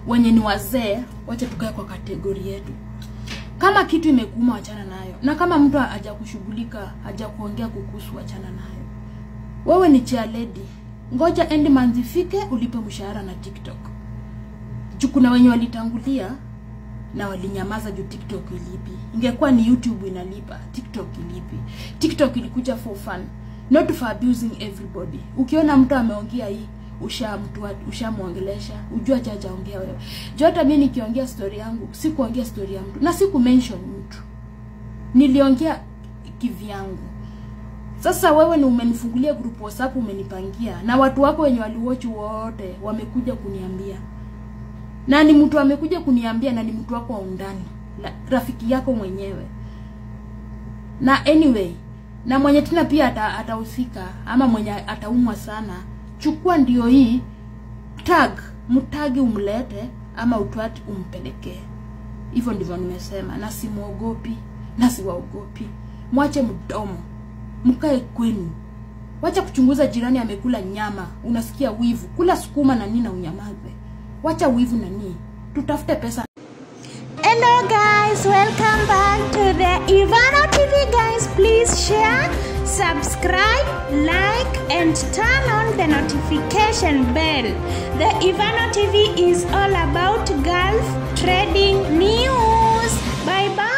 wenye ni wazee wacha tukae kwa kategori yetu kama kitu imekuuma wachana nayo na kama mtu haja kushughulika haja kuongea kukuhusu wachana nayo wewe ni chair lady ngoja end month ifike ulipe mshahara na tiktok juu kuna wenye walitangulia na walinyamaza juu tiktok ilipi ingekuwa ni youtube inalipa tiktok ilipi tiktok ilikuja for fun not for abusing everybody ukiona mtu ameongea hii usha mtu ushamwongelesha ujua chachaongea wewe juu hata mi nikiongea story yangu sikuongea story ya mtu na siku mention mtu niliongea kivyangu sasa wewe ni umenifungulia group whatsapp umenipangia na watu wako wenye waliwatch wote wamekuja kuniambia na ni mtu amekuja kuniambia na ni mtu wako wa undani la, rafiki yako mwenyewe na anyway na mwenye tena pia ata- atahusika ama mwenye ataumwa sana chukua ndio hii tag mtagi umlete ama utwati umpelekee hivyo ndivyo nimesema na simwogopi na siwaogopi mwache mdomo mkae kwenu wacha kuchunguza jirani amekula nyama unasikia wivu kula sukuma na nini na unyamaze wacha wivu na nini tutafute pesa Hello guys, welcome back to the Ivano TV guys. Please share, subscribe, like and turn on the notification bell. The Ivano TV is all about Gulf trading news. Bye bye.